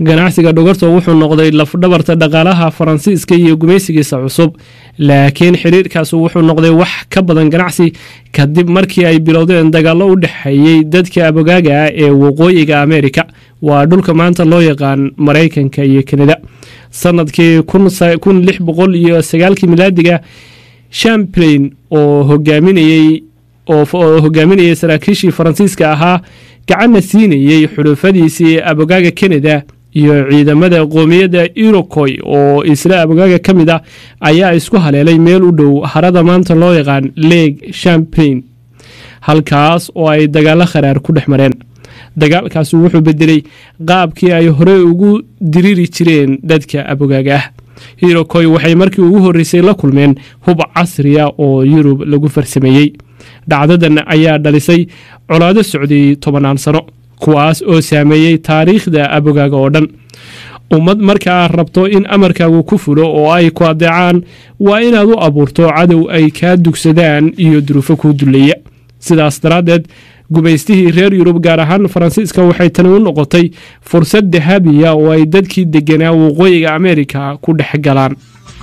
ganacsiga dhogorta wuxuu noqday lafdhabarta dhaqaalaha faransiiska iyo gumaysigiisa cusub laakiin xiriirkaas wuxuu noqday wax ka badan ganacsi kadib markii ay bilowdeen dagaallo u dhexeeyey dadka abogaaga ah ee waqooyiga ameerika waa dhulka maanta loo yaqaan maraykanka iyo kanada sanadkii kun lix boqol iyo sagaalkii milaadiga champlain oo hogaaminayey oo hogaaminayay saraakiishii faransiiska ahaa gacanna siinayey xulufadiisii abogaaga kanada iyo ciidamada qoomiyadda irokoy oo isla abogaaga ka mid ah ayaa isku haleelay meel u dhow harada maanta loo yaqaan leeg champlain halkaas oo ay dagaalo kharaar ku dhex mareen dagaalkaasi wuxuu bedelay qaabkii ay horey ugu diriri jireen dadka abogaaga ah irokoy waxay markii ugu horreysay la kulmeen hub casriya oo yurub lagu farsameeyey dhacdadan ayaa dhalisay colaado socday tobannaan sano kuwaas oo saameeyey taariikhda abogaaga oo dhan ummad markaa rabto in amarkaagu ku fulo oo ay ku adeecaan waa inaad u abuurto cadow ay kaa dugsadaan iyo duruufo kuu duleeya sidaas daraaddeed gumaystihii reer yurub gaar ahaan faransiiska waxay tani u noqotay fursad dahabiya oo ay dadkii deganaa waqooyiga ameerika ku dhex galaan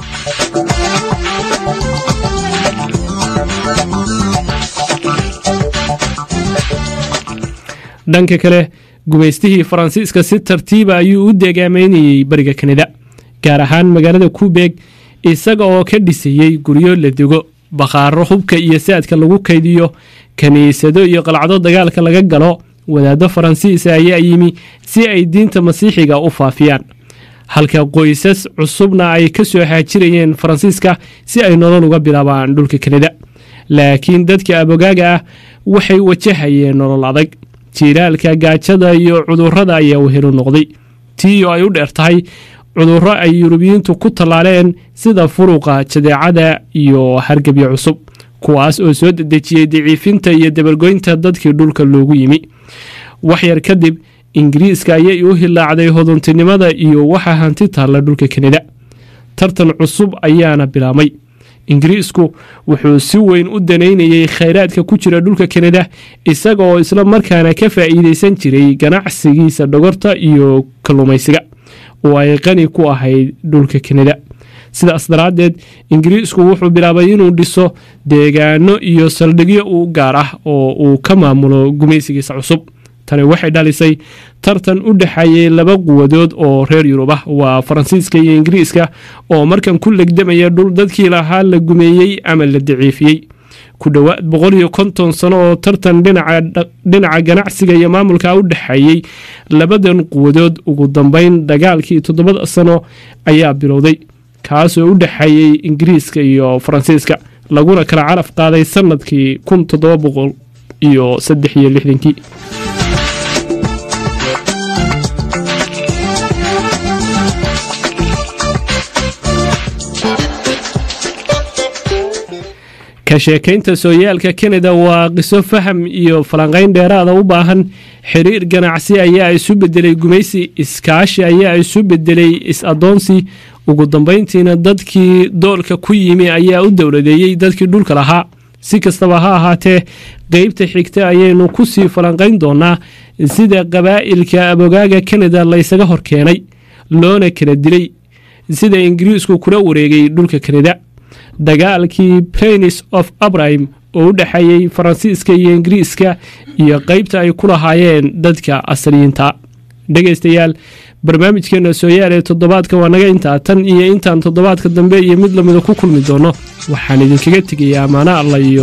dhanka kale gumaystihii faransiiska si tartiiba ayuu u deegaameynayey bariga kanada gaar ahaan magaalada kubeeg isaga oo ka dhisayey guryo la dego bakhaaro hubka iyo saadka lagu kaydiyo kiniisado iyo qalcado dagaalka laga galo wadaaddo faransiisa ayaa yimi si ay diinta masiixiga u faafiyaan halka qoysas cusubna ay ka soo haajirayeen faransiiska si ay nolol uga bilaabaan dhulka kanada laakiin dadka abogaaga ah waxay wajahayeen nolol adag jiiraalka gaajada iyo cudurrada ayaa wehelu noqday tii oo ay u dheer tahay cudurro ay yurubiyiintu ku tallaaleen sida furuqa jadeecada iyo hargebyo cusub kuwaas oo soo dedejiyey daciifinta iyo dabargoynta dadkii dhulka loogu yimi waxyar kadib ingiriiska ayay u hilaacday hoduntinimada iyo waxa hanti taalla dhulka kanada tartan cusub ayaana bilaabmay ingiriisku wuxuu si weyn u danaynayey khayraadka ku jira dhulka kanada isaga oo isla markaana ka faa'iideysan jiray ganacsigiisa dhogorta iyo kalluumaysiga oo ay qani ku ahayd dhulka kanada sidaas daraaddeed ingiriisku wuxuu bilaabay inuu dhiso deegaano iyo saldhigyo u gaar ah oo uu ka maamulo gumaysigiisa cusub tani waxay dhalisay tartan u dhexeeyey laba quwadood oo reer yurub ah waa faransiiska iyo ingiriiska oo markan ku legdamaya dhul dadkii lahaa la gumeeyey ama la daciifiyey ku dhowaad boqol iyo konton sano oo tartan dhinaca ganacsiga iyo maamulka u dhexeeyey labadan quwadood ugu dambeyn dagaalkii toddobada sano ayaa bilowday kaasoo u dhexeeyey ingiriiska iyo faransiiska laguna kala caraf qaaday sanadkii kun toddoba boqol iyo saddex iyo lixdankii ka sheekaynta sooyaalka kanada waa qiso faham iyo falanqayn dheeraada u baahan xiriir ganacsi ayaa isu bedelay gumaysi iskaashi ayaa isu bedelay is-adoonsi ugu dambeyntiina dadkii doolka ku yimi ayaa u dowladeeyey dadkii dhulka lahaa si kastaba ha ahaatee qeybta xigta ayaynu ku sii falanqayn doonaa sida qabaa'ilka abogaaga kanada laysaga hor keenay loona kala dilay sida ingiriisku kula wareegay dhulka kanada dagaalkii planis of abrahim oo u dhexeeyey faransiiska iyo ingiriiska iyo qeybta ay ku lahaayeen dadka asriyiinta dhegaystayaal barnaamijkeena sooyaal ee toddobaadka waa naga intaa tan iyo intaan toddobaadka dambe iyo mid lamida ku kulmi doono waxaan idinkaga tegayaa amaano alla iyo